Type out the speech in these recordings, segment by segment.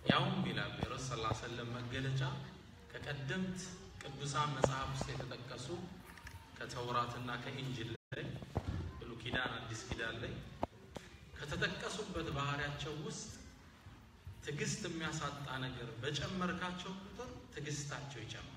ያውም ይላሉ የረሱ ስ ሰለም መገለጫ ከቀደምት ቅዱሳን መጽሐፍ ውስጥ የተጠቀሱ ከተውራትና ከኢንጅል ላይ ብሉይ ኪዳን፣ አዲስ ኪዳን ላይ ከተጠቀሱበት ባህሪያቸው ውስጥ ትዕግስት የሚያሳጣ ነገር በጨመርካቸው ቁጥር ትዕግስታቸው ይጨምራል።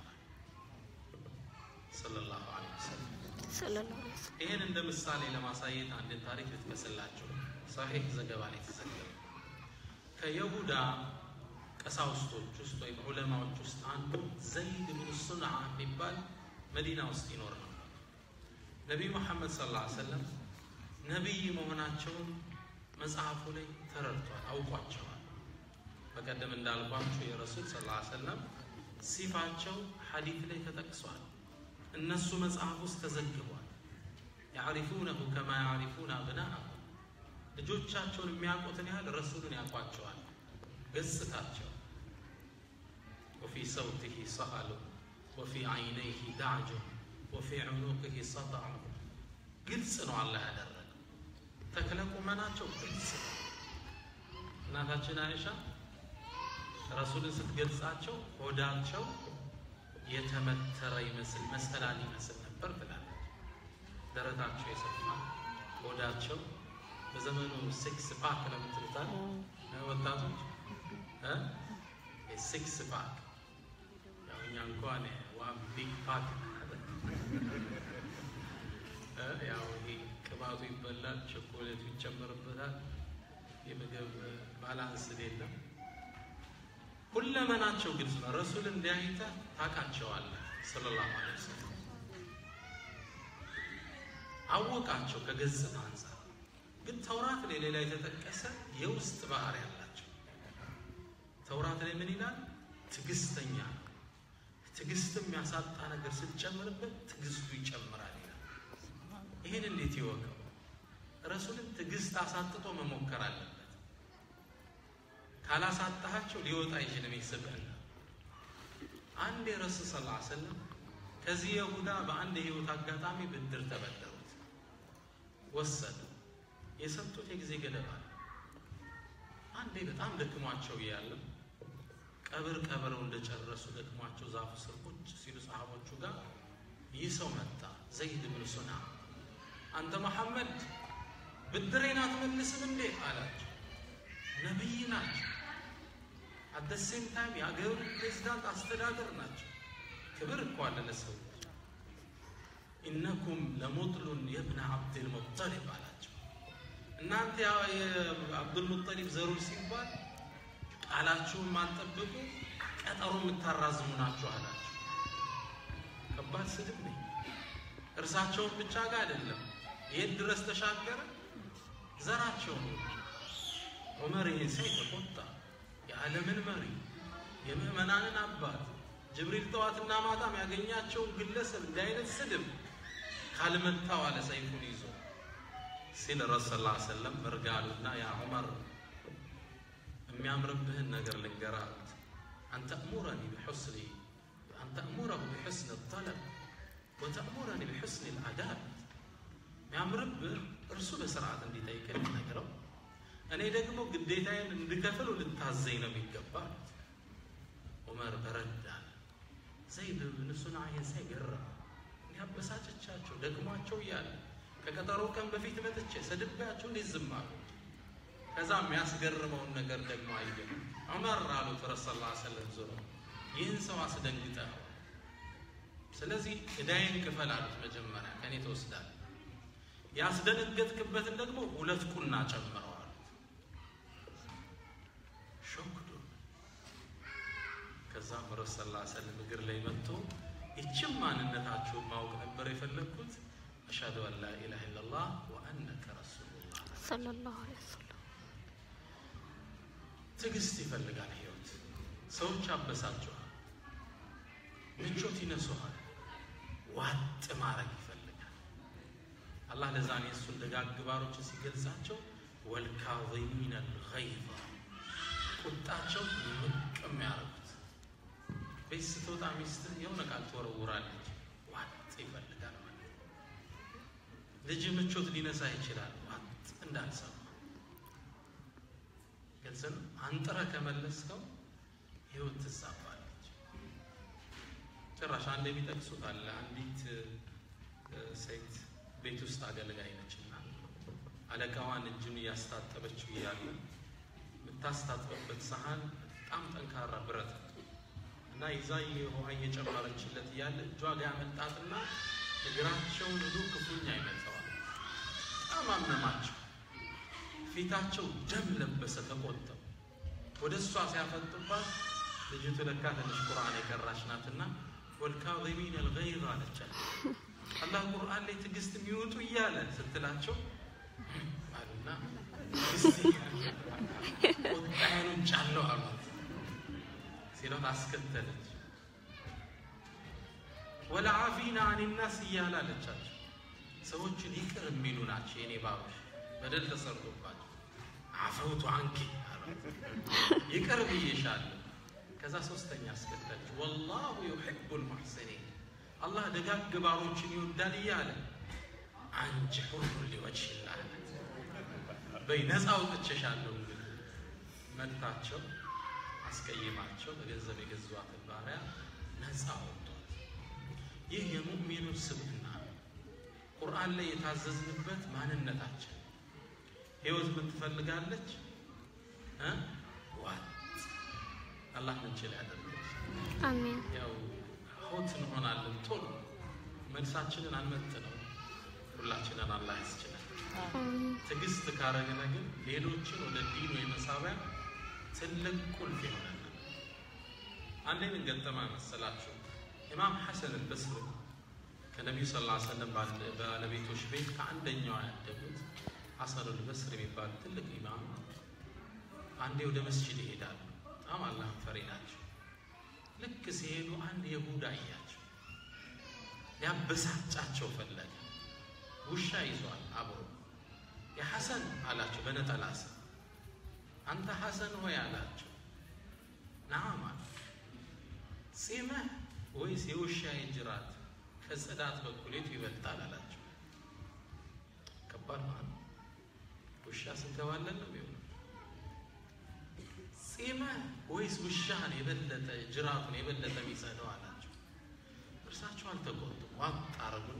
ሰለላሁ ዐለይሂ ወሰለም ሰለላሁ ዐለይሂ ወሰለም ይህን እንደ ምሳሌ ለማሳየት አንድን ታሪክ ልትመስላቸው ሳሒህ ዘገባ ላይ የተዘገበ ከይሁዳ ቀሳውስቶች ውስጥ ወይም ዑለማዎች ውስጥ አንዱ ዘይድ ብን ሱንዓ የሚባል መዲና ውስጥ ይኖር ነበር። ነቢዩ መሐመድ ሰለላሁ ዐለይሂ ወሰለም ነቢይ መሆናቸውን መጽሐፉ ላይ ተረድቷል፣ አውቋቸዋል። በቀደም እንዳልኳቸው የረሱል ሰለላሁ ዐለይሂ ወሰለም ሲፋቸው ሐዲት ላይ ተጠቅሷል። እነሱ መጽሐፍ ውስጥ ተዘግቧል። ያዕሪፉነሁ ከማ ያዕሪፉነ አብናአሁም ልጆቻቸውን የሚያውቁትን ያህል ረሱሉን ያውቋቸዋል። ገጽታቸው ወፊ ሰውቲሂ ሰአሉ ወፊ ዓይነይሂ ዳዕጁ ወፊ ዑኑቅሂ ሰጣዑ ግልጽ ነው አላህ ያደረገው። ተክለ ቁመናቸው ግልጽ ነው። እናታችን አይሻ ረሱልን ስትገልጻቸው ሆዳቸው የተመተረ ይመስል መሰላል ይመስል ነበር ትላለች። ደረታቸው የሰፋ ሆዳቸው በዘመኑ ሲክስ ፓክ ነው የምትሉታል ወጣቶች ሲክስ ፓክ ያው እኛ እንኳን ዋን ቢግ ፓክ ያው ይሄ ቅባቱ ይበላል፣ ቸኮሌቱ ይጨመርበታል፣ የምግብ ባላንስ የለም። ሁለመናቸው ግልጽ ነው። ረሱል እንዲያይተ ታውቃቸዋለህ ሰለላሁ ዐለይሂ ወሰለም አወቃቸው ከገጽታ አንጻር። ግን ተውራት ላይ ሌላ የተጠቀሰ የውስጥ ባህሪ ያላቸው ተውራት ላይ ምን ይላል? ትዕግስተኛ ነው። ትዕግስትም ያሳጣ ነገር ስትጨምርበት ትዕግስቱ ይጨምራል ይላል። ይህን እንዴት ይወቀው? ረሱልን ትዕግስት አሳጥቶ መሞከር አለበት። ካላሳጣሃቸው ሊወጣ አይችልም። ይስብህና አንድ የረሱል ሰለላሁ ዐለይሂ ወሰለም ከዚህ የሁዳ በአንድ የህይወት አጋጣሚ ብድር ተበደሩት፣ ወሰዱ። የሰጡት የጊዜ ገደብ አለ። አንዴ በጣም ደክሟቸው እያለ ቀብር ቀብረው እንደጨረሱ ደክሟቸው ዛፉ ስር ቁጭ ሲሉ ሰሃቦቹ ጋር ይህ ሰው መጣ። ዘይድ ብን ሱና አንተ መሐመድ ብድሬን አትመልስም እንዴ አላቸው። ነቢይ ናቸው። አደሴም ታይም የአገሩ ፕሬዚዳንት አስተዳደር ናቸው። ክብር እኮ አለ ለሰዎች። ኢነኩም ለሙጥሉን የብነ አብድልሙጠሊብ አላቸው። እናንተ የአብዱልሙጠሊብ ዘሩን ሲባል ቃላችሁን ማጠብቁ ቀጠሮ የምታራዝሙ ናችሁ አላቸው። ከባድ ስድብ ነኝ። እርሳቸውን ብቻ ጋር አይደለም የት ድረስ ተሻገረ? ዘራቸውን ዑመር ይህን ሳይ ተቆጣ። የዓለምን መሪ የምዕመናንን አባት ጅብሪል ጠዋትና ማታም ያገኛቸውን ግለሰብ እንዲህ አይነት ስድብ ካልመታው አለ ሰይፉን ይዞ ሲል ረሱ ስ ሰለም በርጋሉና ያ ዑመር የሚያምርብህን ነገር ልንገርህ አሉት። አንተእሙረኒ ቢሑስኒ አንተእሙረሁ ቢሑስኒ ጠለብ ወተእሙረኒ ቢሑስኒ ልአዳብ የሚያምርብህ እርሱ በስርዓት እንዲጠይቅህ ልነግረው እኔ ደግሞ ግዴታዬን እንድከፍል ልታዘኝ ነው የሚገባ አሉት። ዑመር በረዳል። ዘይድ ብን ሱንዓ ይህን ሳይ ገረመ። እንዲያበሳጨቻቸው ደክሟቸው እያለ ከቀጠሮ ቀን በፊት መጥቼ ሰድቤያቸው እንዴት ዝም አሉ? ከዛ የሚያስገርመውን ነገር ደግሞ አየ። ዑመር አሉት ረሱ ላ ሰለም ዞሮ ይህን ሰው አስደንግጠኸዋል። ስለዚህ እዳይን ክፈል አሉት። መጀመሪያ ከእኔ ትወስዳለህ፣ ያስደነገጥክበትን ደግሞ ሁለት ቁና ጨምረው አሉት። ሾክዶ ከዛም ረሱ ላ ሰለም እግር ላይ መጥቶ ይችም ማንነታችሁን ማወቅ ነበር የፈለግኩት አሽሀዱ አን ላ ኢላሃ ኢለላህ ወአነከ ረሱሉላህ ሰለላሁ ዐለይሂ ወሰለም ትዕግስት ይፈልጋል ህይወት። ሰዎች አበሳቸዋል፣ ምቾት ይነሱሃል፣ ዋጥ ማድረግ ይፈልጋል። አላህ ለዛን የእሱን ደጋግ ባሮችን ሲገልጻቸው ወልካዚሚነ ልገይዝ ቁጣቸው ምቅ የሚያደርጉት ቤት ስትወጣ ሚስት የሆነ ቃል ትወረውራለች፣ ዋጥ ይፈልጋል ማለት ልጅ ምቾት ሊነሳ ይችላል፣ ዋጥ እንዳልሰማ ግልጽ ነው። አንጥረ ከመለስከው ህይወት ትዛባለች። ጭራሽ አንድ የሚጠቅሱት አለ። አንዲት ሴት ቤት ውስጥ አገልጋይ ነችና አለቃዋን እጁን እያስታጠበችው እያለ የምታስታጥበበት ሰሀን በጣም ጠንካራ ብረት እና ይዛ ውሃ እየጨመረችለት እያለ እጇ ጋር ያመልጣትና እግራቸውን ሁሉ ክፉኛ ይመተዋል። በጣም አመማቸው። ፊታቸው ደም ለበሰ፣ ተቆጠው ወደ እሷ ሲያፈጡባት ልጅቱ ለካ ትንሽ ቁርአን የቀራች ናትና ወልካዚሚን አልገይዝ አለቻት። አላህ ቁርአን ላይ ትዕግስት የሚወጡ እያለ ስትላቸው አሉና ቁጣዬን ውጫለሁ አሏት። ሲሏት አስከተለች። ወለዓፊና አኒናስ እያለ አለቻቸው። ሰዎችን ይቅር የሚሉ ናቸው የኔ ባሮች፣ በደል ተሰርቶባቸው አፈውቱ አንኪ አሏት። ይቅር ብዬሻለሁ። ከዛ ሶስተኛ አስከተለች። ወላሁ ዩሒቡል ሙሕሲኒን አላህ ደጋግ ባሮችን ይወዳል እያለ አንቺ ሁሉ ሊወጅህላህ በይ ነፃ አውጥቼሻለሁ። እንግዲህ መታቸው አስቀይማቸው በገንዘብ የገዟትን ባሪያ ነፃ አወጧት። ይህ የሙእሚኖች ስብዕና ነው። ቁርአን ላይ የታዘዝንበት ማንነታችን ህይወት ምን ትፈልጋለች? ዋጥ አላህ ምንችል ያደርገች አሜን ያው ሆት እንሆናለን ቶሎ መልሳችንን አንመጥነው። ሁላችንን አላህ ያስችላል። አሜን ትዕግስት ካረግነ ግን ሌሎችን ወደ ዲኑ የመሳቢያ ትልቅ ቁልፍ ይሆናል። አንዴ ምን ገጠማ መሰላችሁ? ኢማም ሐሰን አልበስሪ ከነቢዩ ስ ላ ሰለም ባለቤቶች ቤት ከአንደኛዋ ያደጉት ሐሰን አልበስሪ የሚባሉ ትልቅ ኢማም አንዴ ወደ መስጂድ ይሄዳሉ። በጣም አላህ ፈሪ ናቸው። ልክ ሲሄዱ አንድ የሁዳ እያቸው ሊያበሳጫቸው ፈለገ። ውሻ ይዟል አብሮ የሐሰን አላቸው በነጠላ ስም አንተ ሐሰን ሆይ አላቸው። ናማ ጺምህ ወይስ የውሻ ጅራት ከጽዳት በኩል የቱ ይበልጣል አላቸው። ከባድ ማለት ውሻ ስንከባለን ነው የሚሆነው። ጺምህ ወይስ ውሻህን የበለጠ ጅራቱን የበለጠ የሚጸደው አላቸው። እርሳቸው አልተቆጡም። ዋጥ አረጉና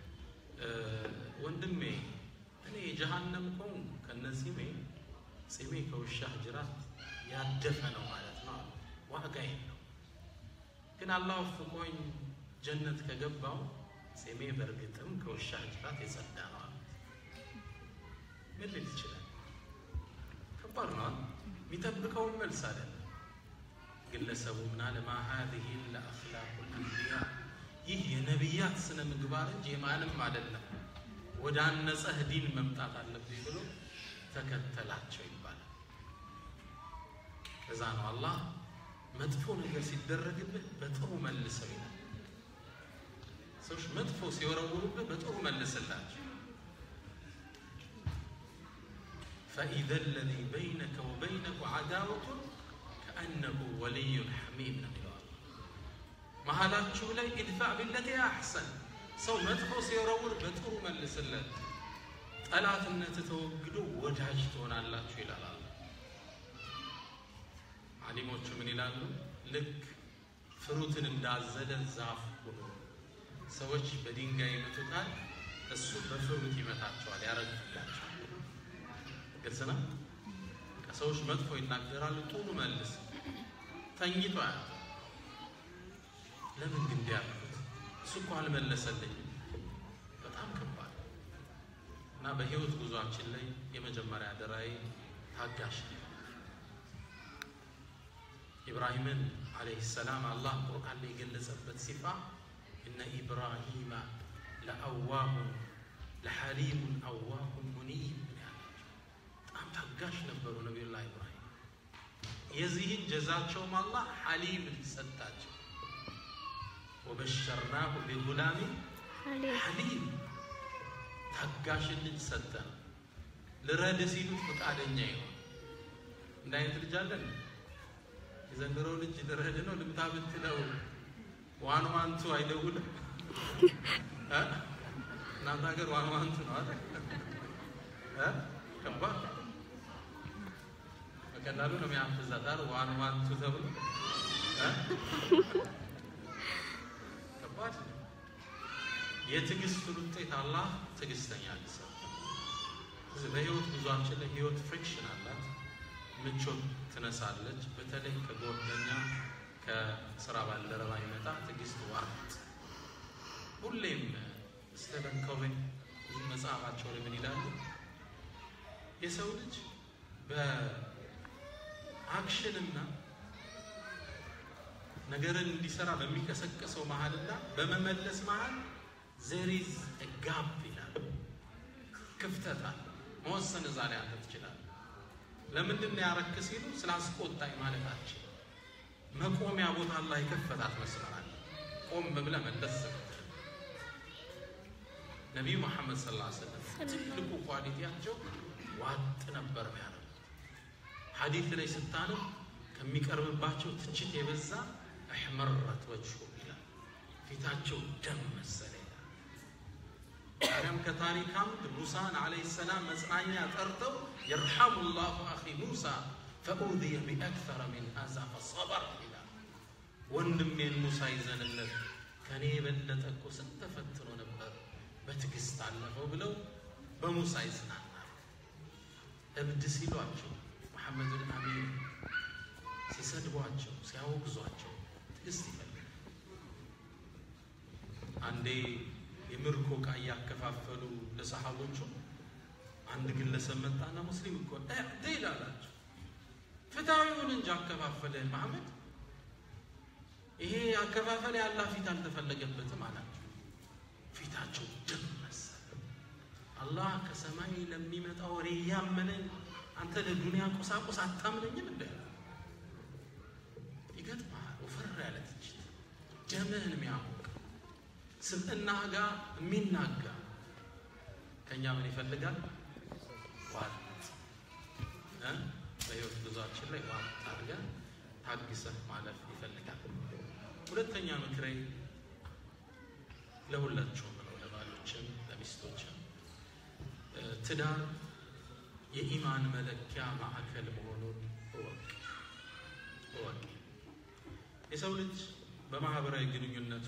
ወንድሜ እኔ የጀሃነም ከሆንኩ ከነዚህ ሜ ጺሜ ከውሻህ ጅራት ያደፈ ነው ማለት ነው አሉ። ዋጋ የለው ግን አላህ ወፍቆኝ ጀነት ከገባው ጺሜ በእርግጥም ከውሻህ ጅራት የጸዳ ነው አሉ። ምን ልል ይችላል? ከባድ ነው። የሚጠብቀውን መልስ አይደለም። ግለሰቡ ምናለ ማ ሀዚህ ለአኽላቁ ልአንቢያ ይህ የነቢያት ስነ ምግባር እንጂ የማንም አይደለም፣ ወደ አነጸህ ዲን መምጣት አለብኝ ብሎ ተከተላቸው ይባላል። እዛ ነው አላህ መጥፎ ነገር ሲደረግብህ በጥሩ መልሰው ይላል። ሰዎች መጥፎ ሲወረውሩብህ በጥሩ መልስላቸው። ፈኢዘ ለዚ በይነከ ወበይነሁ ዓዳወቱን ከአነሁ ወልዩን ሐሚም ነው ይለዋል። መሀላችሁ ላይ ኢድፋዕ ቢለቲ አሕሰን ሰው መጥፎ ሲወረውር በጥሩ መልስለት፣ ጠላትነት ተወግዶ ወዳጅ ትሆናላችሁ ይላል። አሊሞቹ ምን ይላሉ? ልክ ፍሩትን እንዳዘለ ዛፍ ሆኖ ሰዎች በድንጋይ ይመቱታል፣ እሱ በፍሩት ይመታቸዋል፣ ያረግፍላቸዋል። ግልጽ ነው። ሰዎች መጥፎ ይናገራሉ፣ ጥሩ መልስ ተኝቶ ያለ ለምን ግን እንዲህ ያልኩት እሱ እኮ አልመለሰልኝም። በጣም ከባድ እና በህይወት ጉዟችን ላይ የመጀመሪያ ደራይ ታጋሽ ነው። ኢብራሂምን ዓለይሂ ሰላም አላህ ቁርአን ላይ የገለጸበት ሲፋ እነ ኢብራሂማ ለአዋሁን ለሐሊሙን አዋሁን ሙኒብ በጣም ታጋሽ ነበሩ ነቢዩላህ ኢብራሂም። የዚህን ጀዛቸውም አላህ ሐሊም ሰጣቸው። ወበሸርናሁ ቢጉላሚን ሐሊም ታጋሽን ልጅ ሰጠን። ልረድ ሲሉት ፈቃደኛ ይሆን እንደ አይነት ልጅ አለን። የዘንድሮ ልጅ ልረድ ነው ልምታ ብትለው ዋን ዋንቱ አይደውልም። እናንተ ሀገር ዋን ዋንቱ ነው አይደል? ከባድ በቀላሉ ነው የሚያፍዛት አይደል? ዋን ዋን ቱ ተብሎ እ? ከባድ ነው። የትዕግስቱን ውጤት አላህ ትዕግስተኛ ያድርሰው። ስለዚህ በህይወት ጉዟችን ላይ ህይወት ፍሪክሽን አላት፣ ምቾት ትነሳለች። በተለይ ከጓደኛ ከስራ ባልደረባ ይመጣ ትዕግስት ዋጥ ሁሌም ስቴቨን ኮቬ መጽሐፋቸው ላይ ምን ይላሉ? የሰው ልጅ በአክሽንና ነገርን እንዲሰራ በሚቀሰቀሰው መሀልና በመመለስ መሀል ዘሪዝ ጋፕ ይላሉ። ክፍተት አለ። መወሰን እዛ ላይ አንተ ትችላለህ። ለምንድን ነው ያረክ ሲሉ ስላስቆጣኝ ማለታችን መቆሚያ ቦታ ላይ ከፈታት መስመር አለ። ቆም ብለህ መለስ ስትል ነቢዩ መሐመድ ሰለላሁ ዐለይሂ ወሰለም ትልቁ ኳሊቲያቸው ዋጥ ነበር ያደረጉት። ሐዲት ላይ ስታነብ ከሚቀርብባቸው ትችት የበዛ እሕመረት ወጅሁ ይላል፣ ፊታቸው ደም መሰለ ይላል። ታዲያም ከታሪክ አምድ ሙሳን ዓለይሂ ሰላም መጽናኛ ጠርተው የርሐሙ ላሁ አኺ ሙሳ ፈኡዝየ ቢአክተረ ሚን ሃዛ ፈሰበር ይላል። ወንድሜን ሙሳ ይዘንለት ከኔ የበለጠ እኮ ስንት ተፈትኖ ነበር በትዕግስት አለፈው ብለው በሙሳ ይጽናናል። እብድ ሲሏቸው መሐመድን አሚን ሲሰድቧቸው ሲያወግዟቸው ትዕግስት ይፈልጋል። አንዴ የምርኮ ዕቃ እያከፋፈሉ ለሰሃቦቹ አንድ ግለሰብ መጣና ሙስሊም እኮ እዕዲል አላቸው። ፍትሐዊውን እንጂ አከፋፈለ መሐመድ ይሄ አከፋፈል ያላ ፊት አልተፈለገበትም አላቸው። ፊታቸው ደም መሰለ። አላህ ከሰማይ ለሚመጣ ወሬ እያመነኝ አንተ ለዱንያ ቁሳቁስ አታምነኝም እንደ ይገጥማል። ወፈር ያለ ትችት ደምህን የሚያሞቅ ስብዕናህ ጋር የሚናጋ ከእኛ ምን ይፈልጋል? ዋጥ እ በህይወት ጉዟችን ላይ ዋጥ አድርገን ታግሰህ ማለፍ ይፈልጋል። ሁለተኛ ምክሬ ለሁላችሁም ነው፣ ለባሎችም ለሚስቶችም ትዳር የኢማን መለኪያ ማዕከል መሆኑን እወቅ እወቅ። የሰው ልጅ በማህበራዊ ግንኙነቱ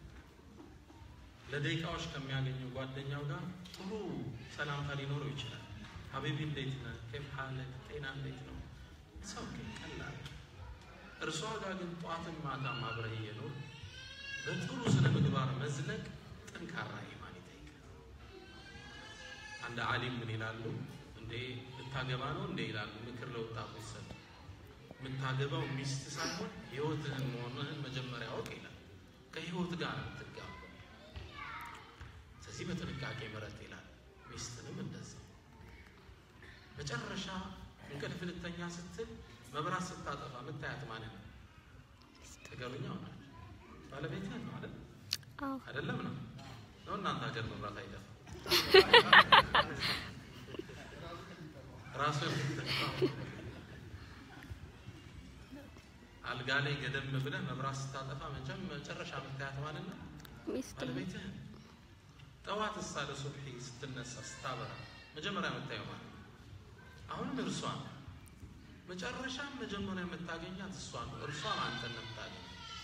ለደቂቃዎች ከሚያገኘው ጓደኛው ጋር ጥሩ ሰላምታ ሊኖረው ይችላል። ሀቢቢ እንዴት ነህ? ከይፍ ሐለክ? ጤና እንዴት ነው? ሰው ቀላል። እርሷ ጋር ግን ጠዋትን ማታም አብረህ እየኖር በጥሩ ስነ ምግባር መዝለቅ ጠንካራ ኢማን ይጠይቃል። አንድ ዓሊም ምን ይላሉ? እንዴ ልታገባ ነው እንዴ ይላሉ። ምክር ለወጣቶች ሰጥ የምታገባው ሚስት ሳይሆን ህይወትህን መሆንህን መጀመሪያ አውቅ ይላል። ከህይወት ጋር ነው የምትጋባው። ስለዚህ በጥንቃቄ ምረጥ ይላል። ሚስትንም እንደዚህ መጨረሻ እንቅልፍ ልተኛ ስትል መብራት ስታጠፋ የምታያት ማለት ነው። ተገሩኛ ሆናል ባለቤትህን ነው አይደል? አዎ አይደለም ነው ነው እናንተ ሀገር መብራት አይጠፋም። ራሱ አልጋ ላይ ገደም ብለህ መብራት ስታጠፋ መቼም መጨረሻ የምታያት ማለት ነው ሚስት ባለቤትህን። ጠዋት እሳ ለሱብሒ ስትነሳ ስታበራ መጀመሪያ የምታየው ማለት ነው። አሁንም እርሷ ነው። መጨረሻም መጀመሪያ የምታገኛት እሷ ነው። እርሷም አንተን ነው የምታገኘው።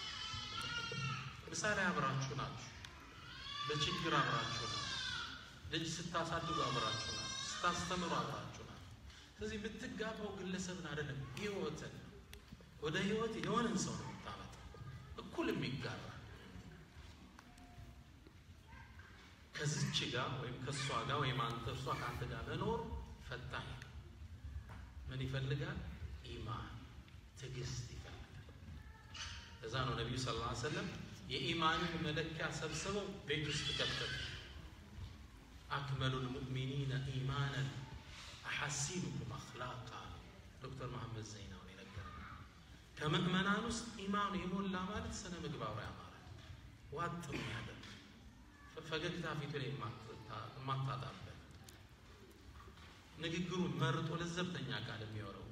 ምሳሌ አብራችሁ ናችሁ። በችግር አብራችሁ ናችሁ። ልጅ ስታሳድጉ አብራችሁ ናችሁ። ስታስተምሩ አብራችሁ ናችሁ። ስለዚህ የምትጋባው ግለሰብን አይደለም ህይወትን ነው። ወደ ህይወት የሆነን ሰው ነው የምታመጣው፣ እኩል የሚጋራ ከዚች ጋር ወይም ከእሷ ጋር ወይም አንተ እርሷ ከአንተ ጋር መኖር ፈታኝ ነው። ምን ይፈልጋል? ኢማን ትዕግስት ይፈልጋል። እዛ ነው ነቢዩ ሰለላሁ ዐለይሂ ወሰለም የኢማንን መለኪያ ሰብስበው ቤት ውስጥ ከተቱ። አክመሉል ሙእሚኒነ ኢማናን አሐሲኑኩም አኽላቃ ዶክተር መሐመድ ዘይናው የነገረን ከምእመናን ውስጥ ኢማኑ የሞላ ማለት ስነ ምግባሩ ያማረ ዋጥ የሚያደርግ ፈገግታ ፊቱ ላይ የማታጣበት ንግግሩን መርጦ ለዘብተኛ ቃል የሚወረው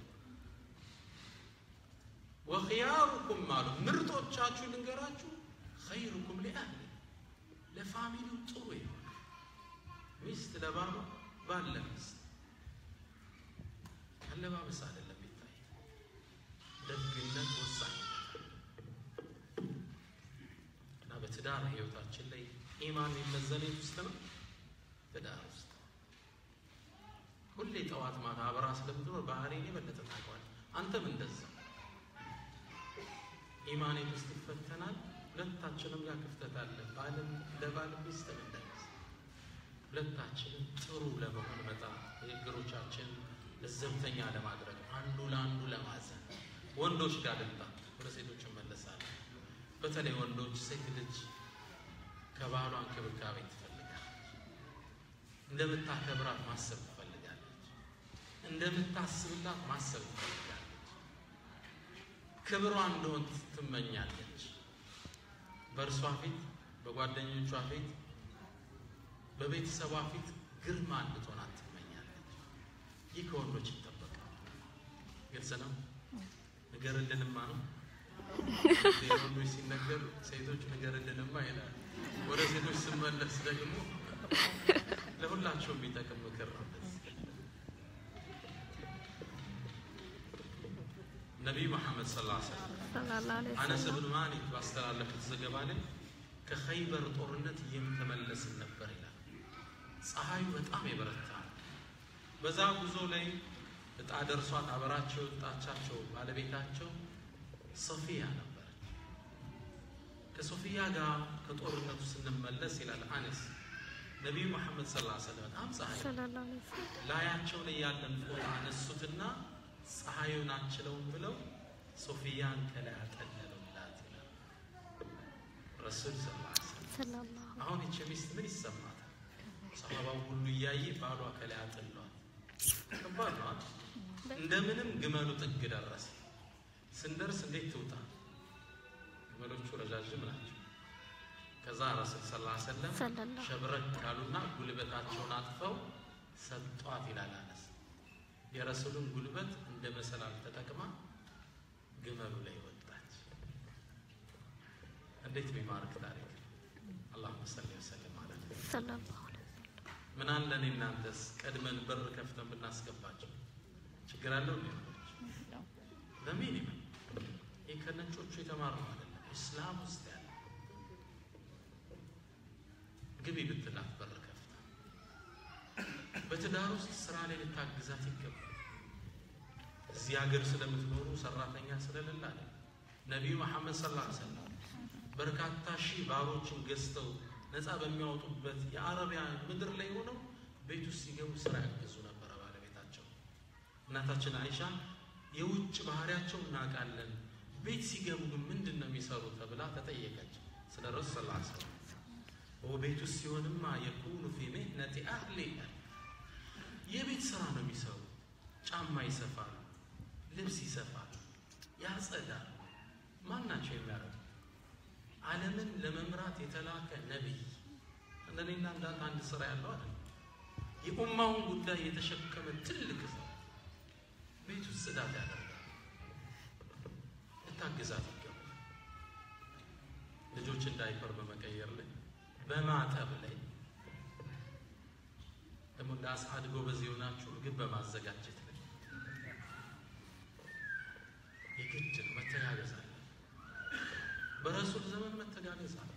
ወኽያሩኩም አሉ ምርጦቻችሁ ልንገራችሁ ኸይሩኩም ሊአህሊ ለፋሚሊው ጥሩ የሆነ ሚስት ለባሏ ባል ለሚስት አለባበስ አይደለም የሚታይ የትዳር ህይወታችን ላይ ኢማን የሚመዘን የት ውስጥ ነው? ትዳር ውስጥ። ሁሌ ጠዋት ማታ አብራ ስለምትኖር ባህሪን የበለጠ ታውቀዋል። አንተም እንደዛ ኢማን የት ውስጥ ይፈተናል። ሁለታችንም ጋር ክፍተት አለ። ባልም እንደ ባል ሚስትም እንደ ሚስት ሁለታችንም ጥሩ ለመሆን በጣም ንግግሮቻችን ለዘብተኛ ለማድረግ አንዱ ለአንዱ ለማዘን ወንዶች ጋር ልምጣ፣ ወደ ሴቶች እመለሳለሁ። በተለይ ወንዶች ሴት ልጅ ከባሏ እንክብካቤ ትፈልጋለች። እንደምታከብራት ማሰብ ትፈልጋለች። እንደምታስብላት ማሰብ ትፈልጋለች። ክብሯ እንደሆን ትመኛለች። በእርሷ ፊት፣ በጓደኞቿ ፊት፣ በቤተሰቧ ፊት ግርማ እንድትሆናት ትመኛለች። ይህ ከወንዶች ይጠበቃል። ግልጽ ነው። ንገርልንማ ነው ወንዶች ሲነገር ሴቶች ንገርልንማ ይላል። ወደ ሴቶች ስመለስ ደግሞ ለሁላቸውም የሚጠቅም ምክር ነው። ነቢዩ መሐመድ ሰለላሁ ዐለይሂ ወሰለም ሰለላሁ ዐለይሂ አነስ ወሰለም ብን ማሊክ ባስተላለፉት ዘገባ ላይ ከኸይበር ጦርነት እየተመለስን ነበር ይላል። ፀሐዩ በጣም የበረታ ነው። በዛ ጉዞ ላይ እጣ ደርሷት አበራቸው የወጣቻቸው ባለቤታቸው ሶፊያ ነበረች። ከሶፊያ ጋር ከጦርነቱ ስንመለስ ይላል አነስ ነቢዩ መሐመድ ሰለላሁ ዐለይሂ ወሰለም በጣም ፀሐይ ሰለላሁ ዐለይሂ ወሰለም ላያቸው ላይ ያለን ፎጣ አነሱትና ፀሐዩን አችለውን ብለው ሶፊያን ከላይ አጠለሉላት ይላል ረሱል ሰለላሁ ዐለይሂ ወሰለም። ሰለላሁ አሁን ይቺ ሚስት ምን ይሰማታል? ሰሃባው ሁሉ እያየ ባሏ ከላይ አጥሏል። ከባድ ነው አይደል? እንደምንም ግመሉ ጥግ ደረሰ። ስንደርስ እንዴት ትውጣ? ግመሎቹ ረዣዥም ናቸው። ከዛ ረሱል ሰለላሁ ዐለይሂ ወሰለም ሰለላሁ ሸብረክ ካሉና ጉልበታቸውን አጥፈው ሰጧት ይላል አነስ። የረሱሉን ጉልበት እንደ መሰላል ተጠቅማ ግመሉ ላይ ወጣች። እንዴት ቢማርክ ታሪክ! አላሁመ ሰሊ ወሰለም አላ ነቢይና ሰለላሁ ዐለይሂ ወሰለም ምን አለ እኔ እናንተስ ቀድመን በር ከፍተን ብናስገባቸው ችግር አለው እንዴ? በሚኒመም ይህ ከነጮቹ የተማርነው አይደለም፣ እስላም ውስጥ ያለ ግቢ ብትላት በር ከፍታ በትዳር ውስጥ ስራ ላይ ልታግዛት ይገባል። እዚህ ሀገር ስለምትኖሩ ሰራተኛ ስለሌለ አለ ነቢዩ መሐመድ ሰለላሁ ዐለይሂ ወሰለም በርካታ ሺህ ባሮችን ገዝተው ነፃ በሚያወጡበት የአረቢያ ምድር ላይ ሆነው ቤት ውስጥ ሲገቡ ስራ ያገዙ ነበረ ባለቤታቸው። እናታችን አይሻ የውጭ ባህሪያቸው እናውቃለን፣ ቤት ሲገቡ ግን ምንድን ነው የሚሰሩ ተብላ ተጠየቀች። ስለ ረሱ ስ ሰለም ቤት ውስጥ ሲሆንማ የኩኑ ፊ ሚህነቲ አህሊ የቤት ስራ ነው የሚሰሩ። ጫማ ይሰፋሉ፣ ልብስ ይሰፋሉ፣ ያጸዳሉ። ማን ናቸው የሚያደርጉ? ዓለምን ለመምራት የተላከ ነቢይ እንደኔና እንዳንተ አንድ ስራ ያለው አለ የኡማውን ጉዳይ የተሸከመ ትልቅ ሰው ቤት ውስጥ ጽዳት ያደርጋል። ልታግዛት ይገባል። ልጆችን ዳይፐር በመቀየር ላይ በማጠብ ላይ ደግሞ እንደ አስዓድ ጎበዝ የሆናችሁ ምግብ በማዘጋጀት ላይ የግድ ነው። መተጋገዝ አለ። በረሱል ዘመን መተጋገዝ አለ።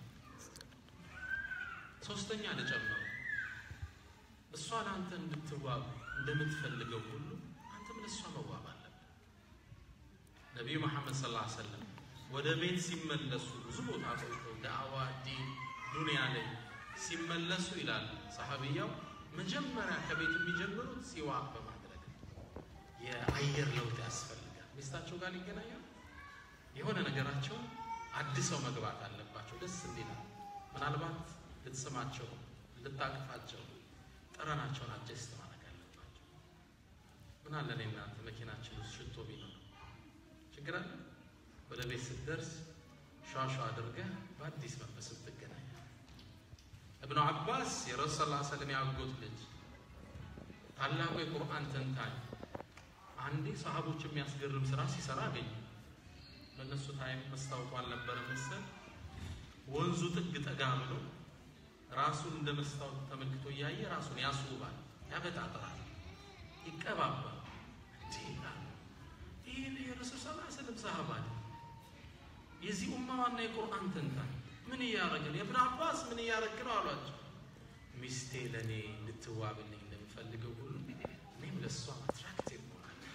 ሶስተኛ ልጨምረው፣ እሷ ለአንተ እንድትዋብ እንደምትፈልገው ሁሉ አንተም ለእሷ መዋብ አለብን። ነቢዩ መሐመድ ሰለላሁ ዐለይሂ ወሰለም ወደ ቤት ሲመለሱ ብዙ ቦታ ቆይተው ዳዕዋ ዲን ዱንያ ላይ ሲመለሱ ይላል ሰሐቢያው መጀመሪያ ከቤት የሚጀምሩት ሲዋክ በማድረግ የአየር ለውጥ ያስፈልጋል። ሚስታቸው ጋር ሊገናኛል የሆነ ነገራቸው አድሰው መግባት አለባቸው። ደስ እንዲላል ምናልባት ልትስማቸው፣ ልታቅፋቸው፣ ጠረናቸውን አጀስት ማድረግ አለባቸው። ምን አለ እኔ እናንተ መኪናችን ውስጥ ሽቶ ቢኖር ችግር አለ? ወደ ቤት ስትደርስ ሿሿ አድርገህ በአዲስ መንፈስ ትገናኛል። እብኑ አባስ የረሱ ስ ሰለም ያጎት ልጅ ታላቁ የቁርአን ተንታኝ አንዴ ሰሃቦች የሚያስገርም ስራ ሲሰራ አገኘ። በእነሱ ታይም መስታወቱ አልነበረ መሰል ወንዙ ጥግ ጠጋ ብሎ ራሱን እንደ መስታወት ተመልክቶ እያየ ራሱን ያስውባል፣ ያበጣጥራል፣ ይቀባባል። ይህ የረሱል ስ ስለም ሰሃባ የዚህ ኡማ ዋና የቁርአን ተንታኝ ምን እያረገ ነው? የብን አባስ ምን እያረግ ነው አሏቸው። ሚስቴ ለእኔ እንድትዋብልኝ እንደምፈልገው ሁሉ እኔም ለእሷ አትራክቲቭ ሆናለሁ።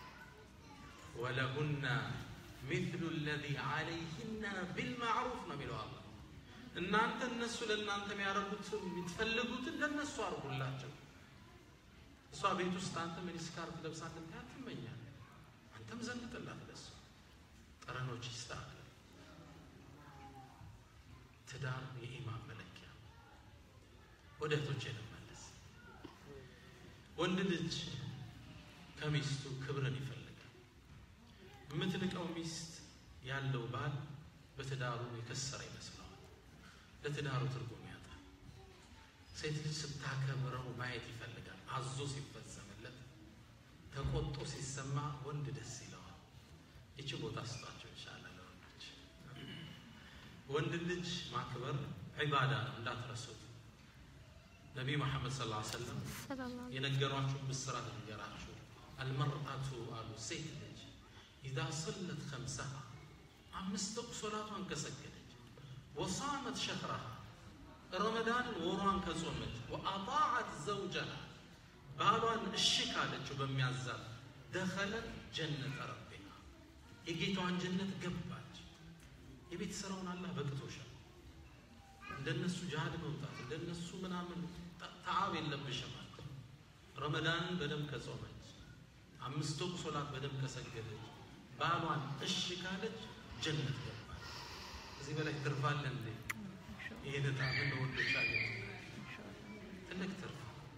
ወለሁና ሚስሉ ለዚ ዓለይህና ቢልማዕሩፍ ነው የሚለው አላህ። እናንተ እነሱ ለእናንተ የሚያደርጉትን የምትፈልጉትን ለእነሱ አርጉላቸው። እሷ ቤት ውስጥ አንተ ሚኒስካርት ለብሳ እንድታያት ትመኛለህ። አንተም ዘንጥላት ለእሷ ጠረኖች ይስተካከል። ትዳር የኢማን መለኪያ። ወደ እህቶቼ ልመለስ። ወንድ ልጅ ከሚስቱ ክብርን ይፈልጋል። የምትንቀው ሚስት ያለው ባል በትዳሩ የከሰረ ይመስለዋል። ለትዳሩ ትርጉም ያጣል። ሴት ልጅ ስታከብረው ማየት ይፈልጋል። አዞ ሲፈጸምለት፣ ተቆጦ ሲሰማ ወንድ ደስ ይለዋል። ይቺ ቦታ ስጧቸው ይሻላል ለወንዶች። ወንድ ልጅ ማክበር ዒባዳ ነው፣ እንዳትረሱት። ነቢይ መሐመድ ሰለላሁ ዐለይሂ ወሰለም ሰላም የነገሯችሁን ብስራት ነገራችሁ። አልመርአቱ አሉ ሴት ልጅ ኢዛ ሰለት ከምሰሃ አምስት ወቅት ሶላቷን ከሰገደች፣ ወሳመት ሸህረሃ ረመዳንን ወሯን ከጾመች፣ ወአጣዓት ዘውጀሃ ባሏን እሺ ካለችው በሚያዛት ደኸለት ጀነተ ረቢሃ የጌታዋን ጀነት ገባች። የቤት ስራውን አላህ በቅቶሻል። እንደነሱ ጅሃድ መውጣት እንደነሱ ምናምን ተዓብ የለብሽም አለ። ረመዳንን በደንብ ከጾመች አምስት ወቅት ሶላት በደንብ ከሰገደች ባሏን እሺ ካለች ጀነት ገባች። እዚህ በላይ ትርፋለ እንዴ? ይህን ጣምን ወንዶች አገኝ ትልቅ ትርፍ።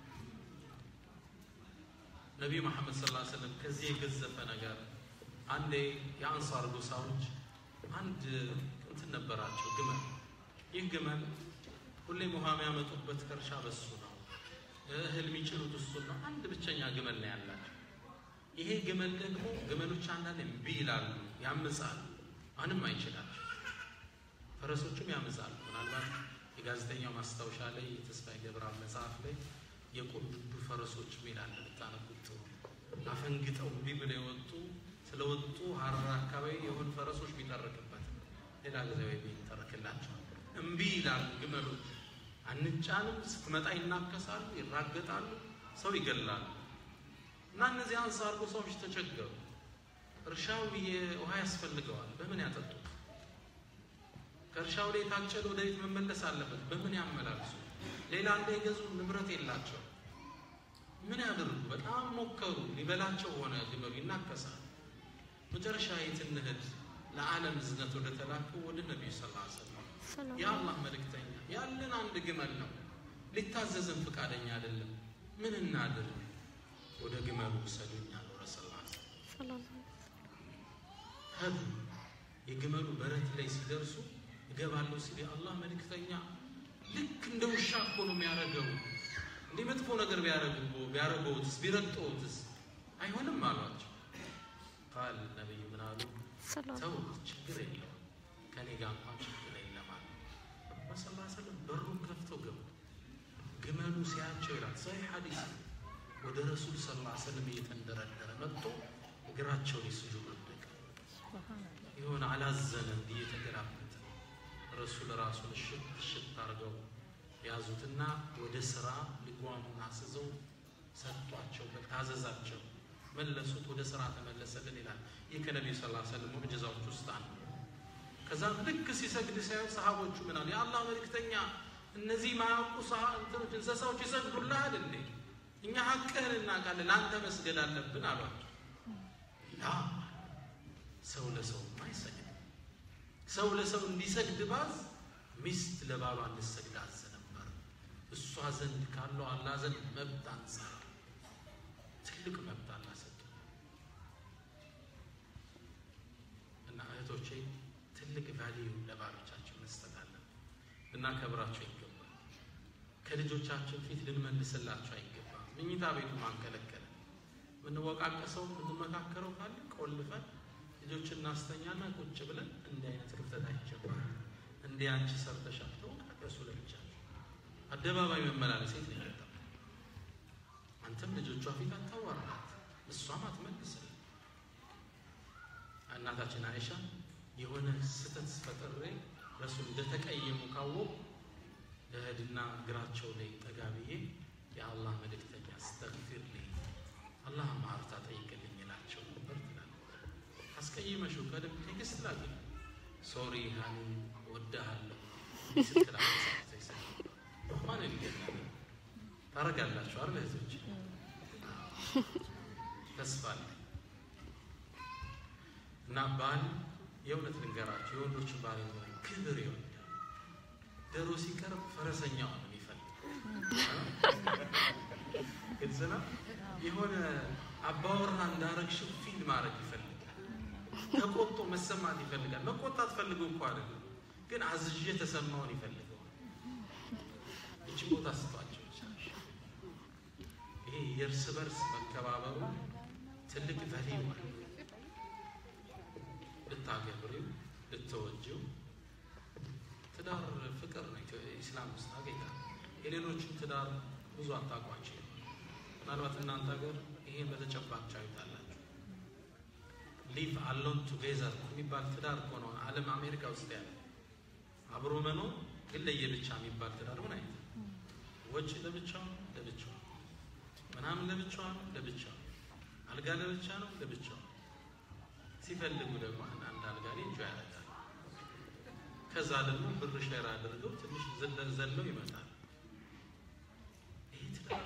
ነቢዩ መሐመድ ሰለላሁ ዐለይሂ ወሰለም ከዚህ የገዘፈ ነገር አንዴ የአንሳር ጎሳዎች አንድ እንትን ነበራቸው ግመል። ይህ ግመል ሁሌም ውሃ የሚያመጡበት ከእርሻ በሱ ነው፣ እህል የሚጭኑት እሱን ነው። አንድ ብቸኛ ግመል ነው ያላቸው። ይሄ ግመል ደግሞ ግመሎች አንዳንድ እምቢ ይላሉ፣ ያምጻሉ፣ ማንም አይችላቸው። ፈረሶቹም ያምጻሉ። ምናልባት የጋዜጠኛው ማስታወሻ ላይ የተስፋዬ ገብረአብ መጽሐፍ ላይ የቆንጆ ፈረሶች ሚል አለ። ብታነቡት ጥሩ። አፈንግጠው እምቢ ብለው የወጡ ስለወጡ ሀረር አካባቢ የሆኑ ፈረሶች ቢጠርቅበት ሌላ ጊዜ ወይ ይተረክላቸዋል። እምቢ ይላሉ ግመሎች። አንጫንም ስትመጣ ይናከሳሉ፣ ይራገጣሉ፣ ሰው ይገላሉ። እና እነዚህ አንሳር ጎሳዎች ተቸገሩ። እርሻው ውሃ ያስፈልገዋል። በምን ያጠጡት? ከእርሻው ላይ የታጨደ ወደ ቤት መመለስ አለበት። በምን ያመላልሱ? ሌላ እንዳይገዙ ንብረት የላቸው። ምን ያደርጉ? በጣም ሞከሩ። ሊበላቸው ሆነ። ግመሉ ይናከሳል። መጨረሻ የት እንሂድ? ለዓለም እዝነት ወደ ተላከው ወደ ነቢዩ ሰለላሁ ዐለይሂ ወሰለም ሰላም የአላህ መልእክተኛ ያለን አንድ ግመል ነው፣ ሊታዘዝን ፈቃደኛ አይደለም። ምን እናድርግ? ወደ ግመሉ ውሰዱኝ አሉ ረሱል ላ ሰላም ሄዱ። የግመሉ በረት ላይ ሲደርሱ እገባለሁ ሲል የአላህ መልእክተኛ ልክ እንደ ውሻ እኮ ነው የሚያደርገው። እንዲህ መጥፎ ነገር ቢያደርጉ ቢያደርገውትስ ቢረግጠውትስ አይሆንም አሏቸው። ቃል ነቢይ ምን አሉ? ሰላም ተው ችግር የለውም ከኔ ጋር እንኳን ችግር የለም አሉ። ረሱል ላ ሰለም በሩን ከፍተው ገቡ። ግመሉ ሲያቸው ይላል ሰሒህ ሐዲስ ወደ ረሱል ስ ላ ሰለም እየተንደረደረ መጥቶ እግራቸው ላይ ስጁድ ወደቀ። የሆነ አላዘነ እንዲህ እየተገላበጠ ረሱል ራሱን እሽት እሽት አድርገው ያዙትና ወደ ስራ ልጓሙን አስዘው ሰጧቸው፣ ታዘዛቸው፣ መለሱት። ወደ ስራ ተመለሰልን ይላል። ይህ ከነቢዩ ስ ሰለም ሙዕጅዛዎች ውስጥ አንዱ። ከዛም ልክ ሲሰግድ ሳይሆን ሰሃቦቹ ምን አሉ? የአላህ መልእክተኛ እነዚህ ማያውቁ እንትኖች እንስሳዎች ይሰግዱልሃል እንዴ? እኛ ሀቅህን እናውቃለን፣ ለአንተ መስገድ አለብን አሏቸው። ላ ሰው ለሰው አይሰግድም። ሰው ለሰው እንዲሰግድ ባዝ ሚስት ለባሏ እንድሰግድ አዘ ነበር። እሷ ዘንድ ካለው አላህ ዘንድ መብት አንጻር ትልቅ መብት አላህ ሰጠ እና እህቶቼ ትልቅ ቫሊዩ ለባሎቻችን መስጠት አለን። ልናከብራቸው ይገባል። ከልጆቻችን ፊት ልንመልስላቸው አይገባም። ምኝታ ቤቱ ማንከለከለ የምንወቃቀሰው የምንመካከረው ካለ ቆልፈን ልጆች እናስተኛና ቁጭ ብለን እንዲህ አይነት ክፍተት አይገባም። እንዲህ አንቺ ሰርተሻል ተወቃቀሱ ለብቻቸው። አደባባይ መመላለስ የት ነው የመጣው? አንተም ልጆቿ ፊት አታዋራት፣ እሷም አትመልስል። እናታችን አይሻ የሆነ ስህተት ፈጥሬ ረሱል እንደተቀየሙ ካወቁ ለህድና እግራቸው ላይ ጠጋ ብዬ የአላህ መልእክተኛ አስተግፊር ልኝ አላህ ማርታ ጠይቅልኝ ይላቸው ነበር ትላለች። አስቀይመሽው ከልብ ቴክስት ላክ ሶሪ ሀኒ ወዳሃለሁ ስትል አመሳሰይ ማን ይገናል ታረጋላችሁ አይደል እህቶች? ተስፋ አለ እና ባል የእውነት ልንገራችሁ የወንዶችን ባል ይሆናል ክብር ይወዳል። ዶሮ ሲቀርብ ፈረሰኛው ነው የሚፈልግ ግልጽ ነው። የሆነ አባወራ እንዳረግሽው ፊል ማድረግ ይፈልጋል። ተቆጥቶ መሰማት ይፈልጋል። መቆጣት ፈልጎ እኮ አይደለም፣ ግን አዝዤ ተሰማውን ይፈልገዋል። ይችን ቦታ ስጧቸው። ይሄ የእርስ በርስ መከባበሩ ትልቅ ቫሊዩ አለ። ልታገብሪው ልትወጂው ትዳር ፍቅር ነው። ኢስላም ውስጥ አገኛ የሌሎችን ትዳር ብዙ አታውቋቸው። ምናልባት እናንተ ሀገር ይሄን በተጨባጭ ታዩታላችሁ። ሊቭ አሎን ቱጌዘር የሚባል ትዳር እኮ ነው ዓለም አሜሪካ ውስጥ ያለ አብሮ መኖር ግን ለየብቻ የሚባል ትዳር ምን አይነት ወጪ ለብቻው ለብቻው ምናምን ለብቻዋ ነው ለብቻው አልጋ ለብቻ ነው ለብቻው ሲፈልጉ ደግሞ አንድ አልጋ ላይ እንጆ ያደርጋል። ከዛ ደግሞ ብር ሼር አድርገው ትንሽ ዘለን ዘለው ይመጣል። ይህ ትዳር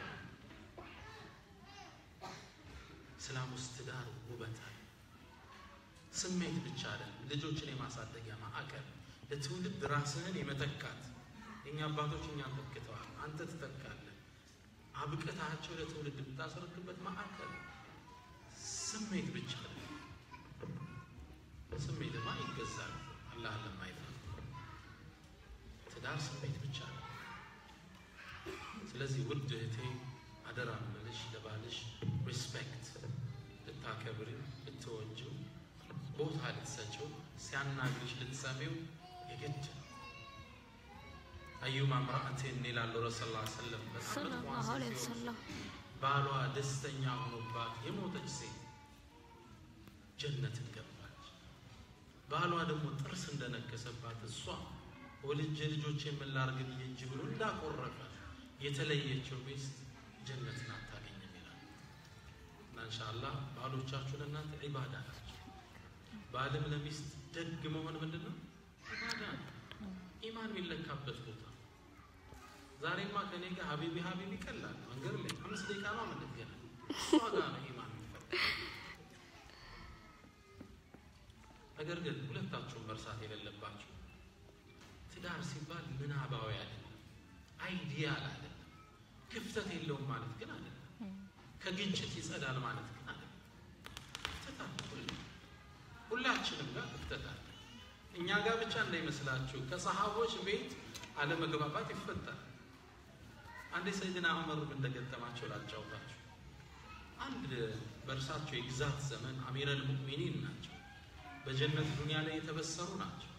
እስላም ውስጥ ትዳር ውበት አለ። ስሜት ብቻ አይደለም፣ ልጆችን የማሳደጊያ ማዕከል፣ ለትውልድ ራስህን የመተካት የኛ አባቶች እኛን ተክተዋል፣ አንተ ትተካለህ። አብቅታቸው ለትውልድ የምታስረክበት ማዕከል ስሜት ብቻ አይደለም። ስሜትማ ይገዛል አላህ ለማይፈ ትዳር ስሜት ብቻ ነው። ስለዚህ ውድ እህቴ አደራ ምልሽ ለባልሽ ሪስፔክት ልታከብሪው፣ ልትወጂው፣ ቦታ ልትሰጪው፣ ሲያናግርሽ ልትሰሚው የግድ አዩማ ምርአቴን ይላሉ ረሱል ላ ሰለም ሰለላሁ ዐለይሂ ወሰለም ባሏ ደስተኛ ሆኖባት የሞተች ሴት ጀነትን ገባች። ባሏ ደግሞ ጥርስ እንደነከሰባት እሷ ወልጄ ልጆች የምላርግ ብዬ እንጂ ብሎ እንዳቆረፈ የተለየችው ሚስት ጀነትን አታገኝም ይላል እና እንሻአላህ ባሎቻችሁ ለእናንተ ዒባዳ ናቸው። ባልም ለሚስት ደግ መሆን ምንድን ነው? ዒባዳ ነው። ኢማን የሚለካበት ቦታ ዛሬማ ከኔ ጋር ሀቢቢ ሀቢቢ ይቀላል። መንገድ ላይ አምስት ደቂቃ ነው የምንገናኝ። እሷ ጋር ነው ኢማን የሚፈጠር። ነገር ግን ሁለታችሁም መርሳት የሌለባችሁ ትዳር ሲባል ምናባዊ አይደለም፣ አይዲያል አይደለም። ክፍተት የለውም ማለት ግን አይደለም። ከግጭት ይጸዳል ማለት ግን አይደለም። ክፍተት አለ፣ ሁሌ- ሁላችንም ጋር ክፍተት አለ። እኛ ጋር ብቻ እንዳይመስላችሁ ከሰሃቦች ቤት አለመግባባት ይፈጠራል። አንዴ ሰይድና ዑመር እንደገጠማቸው ላጫውታችሁ። አንድ በእርሳቸው የግዛት ዘመን አሚረል ሙእሚኒን ናቸው። በጀነት ዱንያ ላይ የተበሰሩ ናቸው።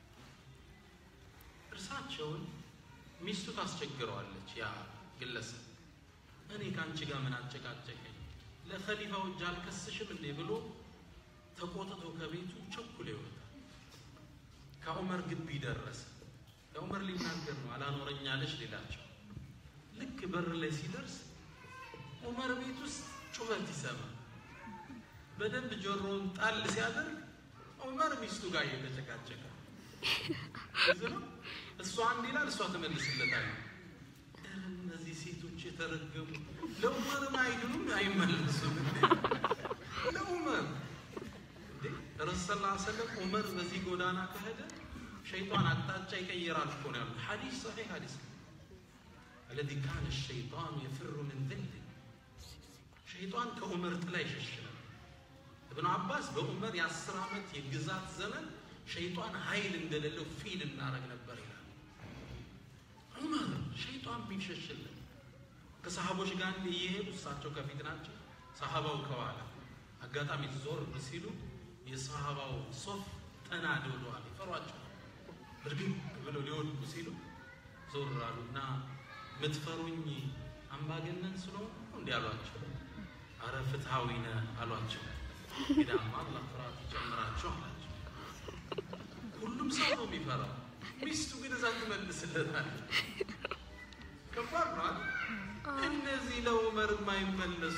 እርሳቸውን ሚስቱ ታስቸግረዋለች። ያ ግለሰብ እኔ ከአንቺ ጋር ምን አጨቃጨቀኝ? ለኸሊፋው እጅ አልከስሽም እንዴ ብሎ ተቆጥቶ ከቤቱ ቸኩሎ ይወጣል። ከዑመር ግቢ ደረሰ። ለዑመር ሊናገር ነው አላኖረኛለች ሌላቸው ልክ በር ላይ ሲደርስ ዑመር ቤት ውስጥ ጩኸት ይሰማል። በደንብ ጆሮውን ጣል ሲያደርግ ዑመር ሚስቱ ጋር እየተጨቃጨቀ እዚ ነው። እሷ አንድ ይላል፣ እሷ ትመልስለታል። ኧረ እነዚህ ሴቶች የተረገሙ ለዑመርም አይድኑም አይመለሱም። እንዴ! ለዑመር እንዴ ረሱል ሰለላሁ ዐለይሂ ወሰለም ዑመር በዚህ ጎዳና ከሄደ ሸይጣን አቅጣጫ ይቀይራል እኮ ነው ያሉት። ሐዲስ ሰሒህ ሐዲስ ነው። አለዚ ካነ ሸይጣኑ የፍሩ ምን ዝል ሸይጣን ከዑመር ጥላ ይሸሽናል። እብኑ አባስ በዑመር የአስር ዓመት የግዛት ዘመን ሸይጣን ኃይል እንደሌለው ፊል እናደረግ ነበር ይላል። ዑመር ሸይጣን ቢሸሽልን ከሰሃቦች ጋር እንዲ እየሄዱ እሳቸው ከፊት ናቸው፣ ሰሃባው ከኋላ አጋጣሚ ዞር ሲሉ የሰሃባው ሶፍ ጠና ደውለዋል፣ ይፈሯቸዋል። እርግብ ብለው ሊወድቁ ሲሉ ዞር አሉና ምትፈሩኝ አምባገነን ስለሆኑ እንዲህ አሏቸው። አረ ፍትሐዊ ነህ አሏቸው። ሄዳማ አላህ ፍርሃት ይጨምራቸው አላቸው። ሁሉም ሰው ነው የሚፈራው። ሚስቱ ግን እዛ ትመልስለታለች። ከባድ ነው አይደል? እነዚህ ለዑመር የማይመለሱ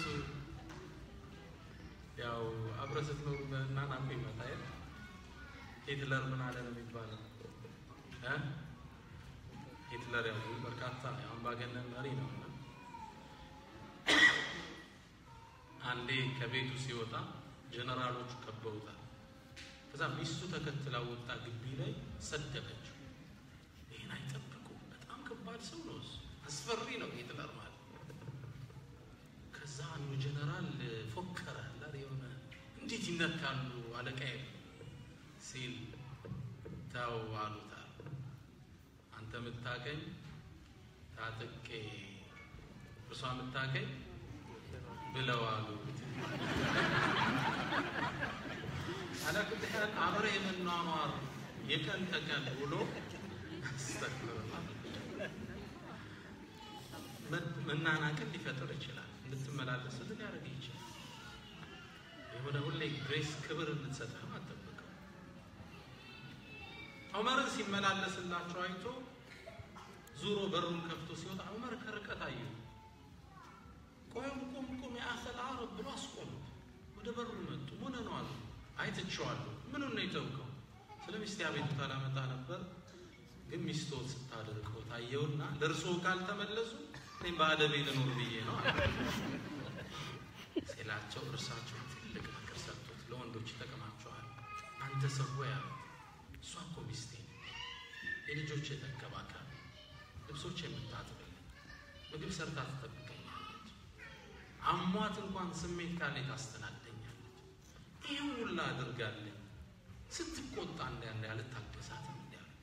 ያው አብረህ ስትኖር በእናናቁ ይመጣ የለ ሂትለር ምን አለ ነው የሚባለው እ ሂትለር ያው በርካታ አምባገነን መሪ ነው እና አንዴ ከቤቱ ሲወጣ ጀነራሎቹ ከበውታል። ከዛ ሚስቱ ተከትላ ወጣ፣ ግቢ ላይ ሰደበችው። ይህን አይጠብቁም። በጣም ከባድ ሰው ነው እሱ፣ አስፈሪ ነው ሂትለር ማለት። ከዛ አንዱ ጀነራል ፎከረ አላ የሆነ እንዴት ይነካሉ አለቃዬ ሲል ተው አሉታል። አንተ የምታቀኝ ታጥቄ እርሷ የምታቀኝ ብለው አሉ። አላኩል ሐል አብረ የመኗኗር የቀን ተቀን ውሎ መናናቅን ሊፈጥር ይችላል። እንድትመላለስ ሊያደርግ ይችላል። የሆነ ሁሌ ግሬስ ክብር እንድትሰጥህም አጠብቀው። ዑመርን ሲመላለስላቸው አይቶ ዙሮ በሩን ከፍቶ ሲወጣ ዑመር ከርቀት አዩ። ቆም ቁም ቁም የአኸል አረብ ብሎ አስቆሙት። ወደ በሩ መጡ። ምን ነው አሉ። አይትቼዋለሁ። ምኑን ነው የተውከው? ስለ ሚስቴ አቤቱታ ላመጣ ነበር፣ ግን ሚስቶት ስታደርቀው ታየውና ለእርስዎ ካልተመለሱ እኔም በአደቤ ልኖር ብዬ ነው አለ ሲላቸው፣ እርሳቸው ትልቅ ምክር ሰጡት። ለወንዶች ይጠቅማቸዋል። አንተ ሰው ያ እሷ እኮ ሚስቴ የልጆች የተንከባካቢ ልብሶች የምታጥብልኝ ምግብ ሰርታ ትጠብቀኛለች። አሟት እንኳን ስሜት ካለ ታስተናግደኛለች። ይህ ሁላ አድርጋለኝ ስትቆጣ እንዳለ አልታገሳትም እንዲያሉት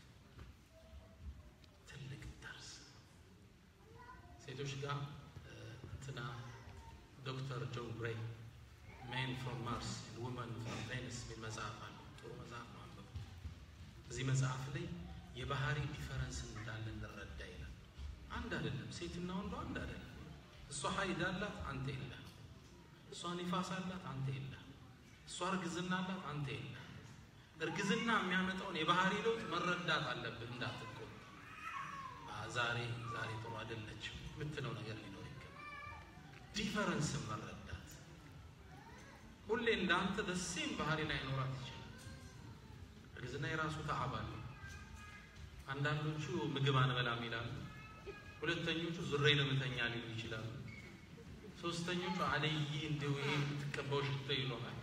ትልቅ ደርስ ሴቶች ጋር እንትና ዶክተር ጆን ግሬይ ሜን ፍሮም ማርስ ውመን ፍሮም ቬኒስ የሚል መጽሐፍ አለ። ጥሩ መጽሐፍ ነው፣ አንብቡ። እዚህ መጽሐፍ ላይ የባህሪ ዲፈረንስ እንዳለ እንረዳ ይላል። አንድ አይደለም፣ ሴትና ወንዱ አንድ አይደለም። እሷ ሀይድ አላት፣ አንተ የለህም። እሷ ኒፋስ አላት፣ አንተ የለህም። እሷ እርግዝና አላት፣ አንተ የለህም። እርግዝና የሚያመጣውን የባህሪ ለውጥ መረዳት አለብህ። እንዳትቆጣ ዛሬ ዛሬ ጥሩ አይደለችም የምትለው ነገር ሊኖር ይገባል። ዲፈረንስን መረዳት ሁሌ እንዳንተ ደሴም ባህሪ ላይ ኖራት ይችላል። እርግዝና የራሱ ተዓብ አለው። አንዳንዶቹ ምግብ አንበላም ይላሉ። ሁለተኞቹ ዙሬ ለምተኛ ሊሉ ይችላሉ። ሶስተኞቹ አለይ እንደው ይሄ የምትቀባው ሽቶ ይሎናል።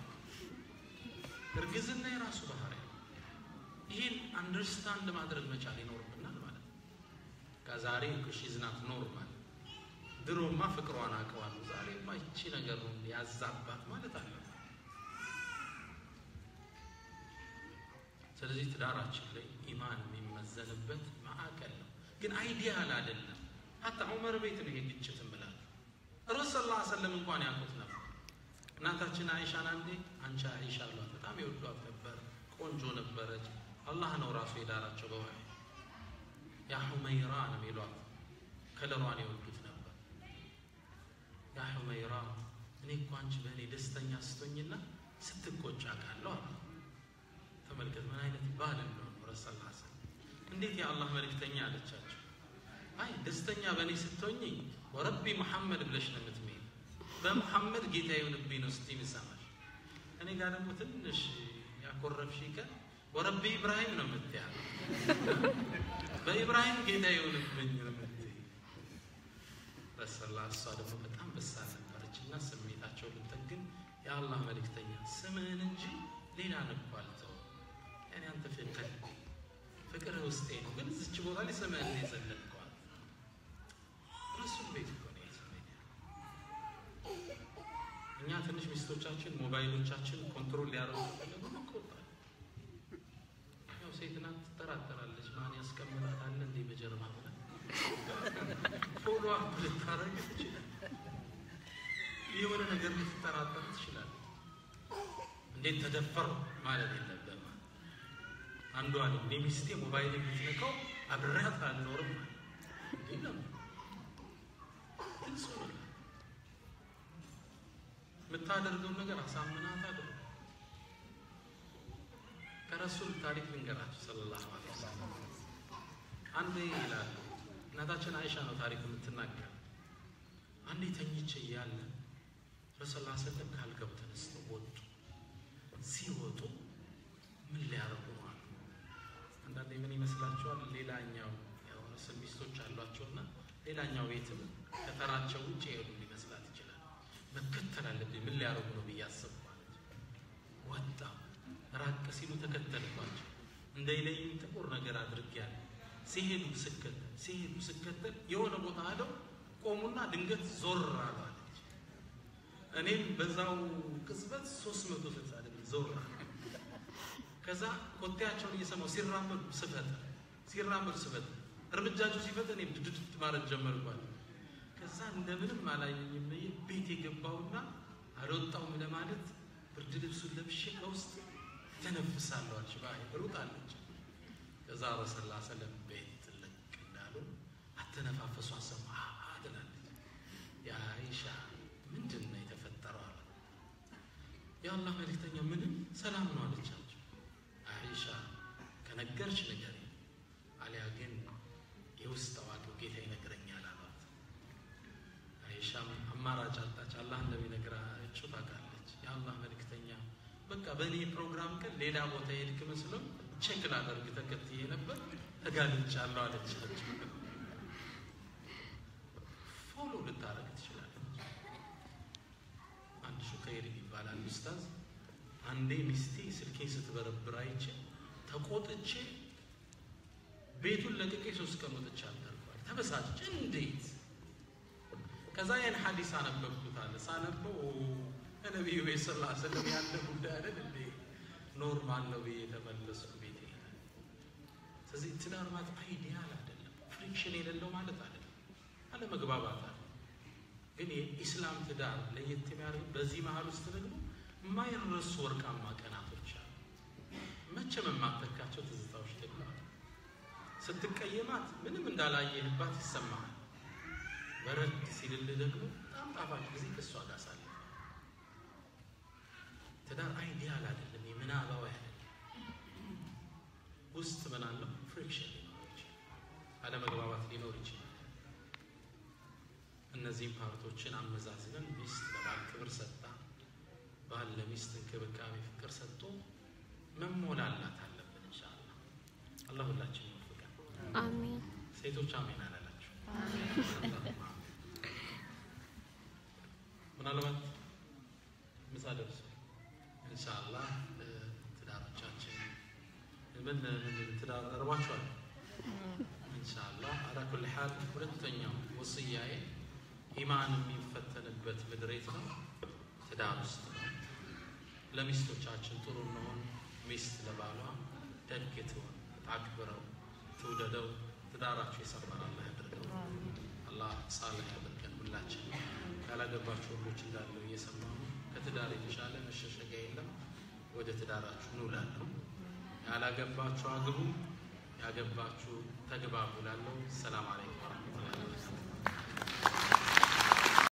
እርግዝና የራሱ ባህሪ ነው። ይህን አንደርስታንድ ማድረግ መቻል ይኖርብናል ማለት ነው። ከዛሬ ሽዝናት ኖርማል ድሮማ ፍቅሯን አውቀዋለሁ ዛሬማ ይቺ ነገር ነው ያዛባት ማለት አለ። ስለዚህ ትዳራችን ላይ ኢማን የሚመዘንበት ማዕከል ነው። ግን አይዲያል አይደለም። ሀታ ዑመር ቤት ነው ይሄ ግጭት ምላል ረሱ ስ ሰለም እንኳን ያውቁት ነበር። እናታችን አይሻን አንዴ አንቺ አይሻ አሏት። በጣም የወዷት ነበር። ቆንጆ ነበረች። አላህ ነው ራሱ የዳራቸው በዋይ ያ ሁመይራ ነው የሚሏት። ከለሯን የወዱት ነበር። ያ ሁመይራ እኔ እኮ አንቺ በእኔ ደስተኛ ስቶኝና ስትቆጫ ቃለሁ አለ። ተመልከት ምን አይነት ባል እንደሆኑ ረሱ ስ እንዴት የአላህ መልእክተኛ አለቻቸው። አይ ደስተኛ በእኔ ስትሆኝ ወረቢ መሐመድ ብለሽ ነው የምትሜ በመሐመድ ጌታ ይሁንብኝ ነው ስቲ ምሰማሽ። እኔ ጋር ደግሞ ትንሽ ያኮረፍሽ ቀን ወረቢ ኢብራሂም ነው የምትያ በኢብራሂም ጌታ ይሁንብኝ ነው የምትይ። ረሰላ እሷ ደግሞ በጣም በሳል ነበረች እና ስሜታቸው ልንጠግን የአላህ መልእክተኛ ስምህን እንጂ ሌላ ንኳ አልተው ያኔ አንተ ፍቅር ፍቅር ውስጤ ነው፣ ግን እዚች ቦታ ላይ ስምህን የዘለልከዋል ረሱል ቤት እኮ ነው ስሜት እኛ ትንሽ ሚስቶቻችን ሞባይሎቻችን ኮንትሮል ሊያደርጉ ፈለጉ መቆጣል። ያው ሴት ናት ትጠራጠራለች። ማን ያስቀምጣት አለ እንዴ በጀርባ ብላ ፎሎ አፕ ልታረግ ትችላል። የሆነ ነገር ልትጠራጠር ትችላል። እንዴት ተደፈር ማለት የለብህም። አንዱ አለ እኔ ሚስቴ ሞባይል የምትነካው አብሬያት አልኖርም እንዲህ ነው ግልጽ ነው። የምታደርገው ነገር አሳምናት አድርግ። ከረሱል ታሪክ ልንገራችሁ ሰለላሁ ዐለይሂ ወሰለም አንዴ ይላሉ እናታችን አይሻ ነው ታሪክ የምትናገር። አንዴ ተኝቼ እያለ ረሱላ ሰለም ካልገቡ ተነስተው ወጡ። ሲወጡ ምን ሊያረጉ ነው አሉ። አንዳንዴ ምን ይመስላችኋል? ሌላኛው ያው ረሱል ሚስቶች አሏቸውና ሌላኛው ቤትም ከተራቸው ውጭ የሄዱ ሊመስላት ይችላል። መከተል አለብኝ ምን ሊያረጉ ነው ብዬ አሰብኩ አለች። ወጣ ራቅ ሲሉ ተከተልኳቸው። እንዳይለይም ጥቁር ነገር አድርጌያለሁ። ሲሄዱ ስከተል ሲሄዱ ስከተል የሆነ ቦታ ሄደው ቆሙና ድንገት ዞር አሉ አለች። እኔም በዛው ቅጽበት ሶስት መቶ ስልሳ ድግሪ ዞር አሉ። ከዛ ኮቴያቸውን እየሰማሁ ሲራመዱ ስፈት ሲራመዱ ስፈት እርምጃቸው ሲፈት እኔ ድድድ ማለት ጀመርኳል። ከዛ እንደምንም አላየኝም ብዬ ቤት የገባውና አልወጣውም ለማለት ብርድ ልብሱን ለብሼ ከውስጥ ተነፍሳለሁ አለች። ባይ ሩጣለች። ከዛ ረሰላ ሰለም ቤት ትልቅ እንዳሉ አተነፋፈሱ አሰማ ትላለች። የአይሻ ምንድን ነው የተፈጠረው አለ። የአላህ መልእክተኛ ምንም ሰላም ነው አለቻቸው። አይሻ ከነገርች ነገር አሊያ ግን የውስጥ አዋቂው ጌታ ይነግረኛል አሏት። አይሻም አማራጭ አጣች። አላህ እንደሚነግራቸው ታውቃለች። የአላህ መልእክተኛ በቃ በእኔ ፕሮግራም ቀን ሌላ ቦታ የሄድክ መስሎም ቼክ ላደርግ ተከትዬ ነበር ተጋልጫለሁ አለች። ፎሎ ልታደርግ ትችላለች። አንድ ሹከይር ይባላል ኡስታዝ። አንዴ ሚስቴ ስልኬን ስትበረብር አይቼ ተቆጥቼ ቤቱን ለቅቄ ሶስት ቀን ወጥቼ አልተርፏል። ተበሳጭ እንዴት ከዛ ያን ሐዲስ አነበብኩት አለ። ሳነበው ነቢዩ ቤት ስላ ስለም ያለ ጉዳይ አይደል እንዴ ኖርማል ነው ብዬ ተመለስኩ ቤቴ። ስለዚህ ትዳር ማለት አይዲያል አይደለም፣ ፍሪክሽን የሌለው ማለት አይደለም፣ አለመግባባት አለ። ግን የኢስላም ትዳር ለየት የሚያደርግ በዚህ መሀል ውስጥ ደግሞ የማይረሱ ወርቃማ ቀናቶች አሉ። መቼም የማትተካቸው ትዝታዎች ደግሞ አሉ። ስትቀየማት ምንም እንዳላየህባት ይሰማሃል። በረድ ሲልልህ ደግሞ በጣም ጣፋጭ ጊዜ ከእሷ ጋር ሳለ ትዳር አይዲያል አይደለም፣ የምናባዊ አይደለም። ውስጥ ምን አለው? ፍሪክሽን ሊኖር ይችላል፣ አለመግባባት ሊኖር ይችላል። እነዚህም ፓርቶችን አመዛዝነን ሚስት ለባል ክብር ሰጥታ፣ ባል ለሚስት እንክብካቤ ፍቅር ሰጥቶ መሞላላት አለብን። ኢንሻአላህ አላህ ሁላችን ይወፍቀን። አሚን ሴቶች አሜን አላላችሁ? ምናልባት ምሳ ደርሶ ኢንሻአላህ ትዳሮቻችን ምን ምን ትዳር እርባችኋል? ኢንሻአላህ አላ ኩል ሐል ሁለተኛው ወስያዬ ኢማን የሚፈተንበት ምድር የት ነው? ትዳር ውስጥ ነው። ለሚስቶቻችን ጥሩ እንሆን። ሚስት ለባሏ ደግ ትሆን፣ ታክብረው፣ ትውደደው። ትዳራችሁ የሰመረ አላህ ያድርገው። አላህ ሳልህ ያድርገን። ሁላችን ያላገባችሁ ወንዶች እንዳለው እየሰማሁ ከትዳር የተሻለ መሸሸጊያ የለም። ወደ ትዳራችሁ ኑ እላለሁ። ያላገባችሁ አግቡ፣ ያገባችሁ ተግባቡ እላለሁ። ሰላም አለይኩም ወረሕመቱላሂ ወበረካቱህ።